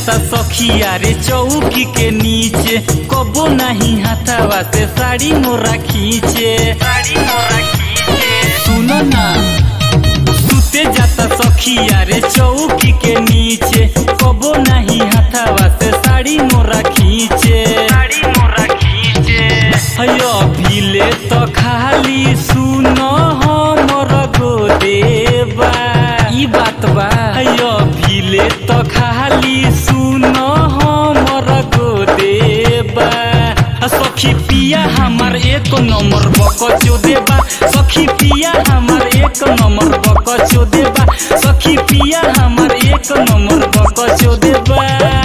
जाता सखिया रे चौकी के नीचे कबो नहीं हाथावा से साड़ी मोरा खींचे साड़ी मोरा खींचे सुनो ना सुते जाता सखिया रे चौकी के नीचे कबो नहीं हाथावा से साड़ी मोरा खींचे साड़ी मोरा खींचे हयो भीले तो खाली सुनो हमर गोदेबा ई बात बा हयो भीले तो खाली सुनो हमर गोदेबा आ सखी पिया हमार एक नंबर बकचो देबा सखी पिया हमार एक नंबर बकचो देबा सखी पिया हमार एक नंबर बकचो देबा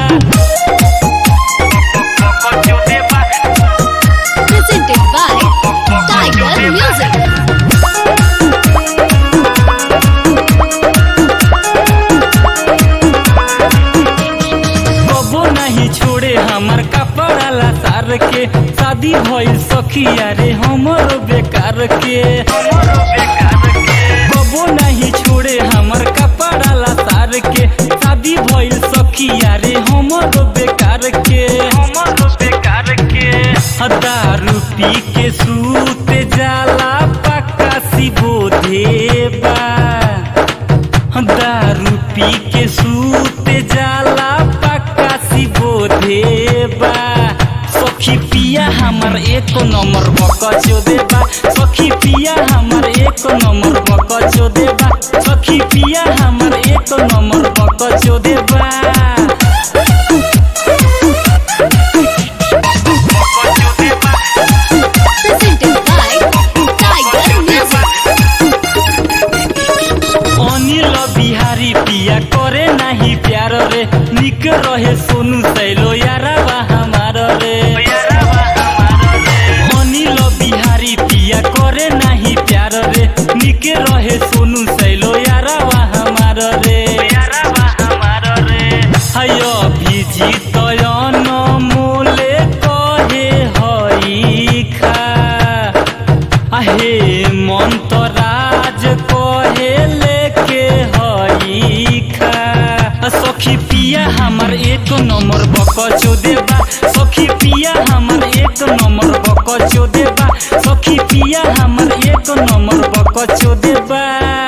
बकचो देबा Presented by Tiger Music. कबो नहीं छोड़े हमार कपड़ा ला सार के शादी भइल सखिया रे हमरो बेकार के कबो नहीं छोड़े हमार कपड़ा ला सार के शादी भइल सखिया रे हमरो बेकार के हमरो बेकार के दारू पी के सूत जाला पक्का सिबो देबा दारू पी के सूत जाला पक्का सिबो देबा सखी पिया हमर एक नंबर बकचो देबा सखी पिया हमर एक नंबर बकचो देबा सखी पिया हमर एक नंबर बकचो देबा बकचो देबा Presented by Tiger Music. Anil Bihari पिया करे नाही प्यार रे निक रहे सोनू सैलो यारावा हमार रे अनिल बिहारी पिया करे नाही प्यार रे निक रहे सोनू सैलो यारावा हमार रे यारावा हमार रे हयो भिजी तयन मोले कहे हई खा आहे मन्तराज कहे लेके हई खा सखी पिया हमर एक नंबर बकचो देबा सखी पिया हमर एक नंबर बकचो देबा सखी पिया हमर एक नंबर बकचो देबा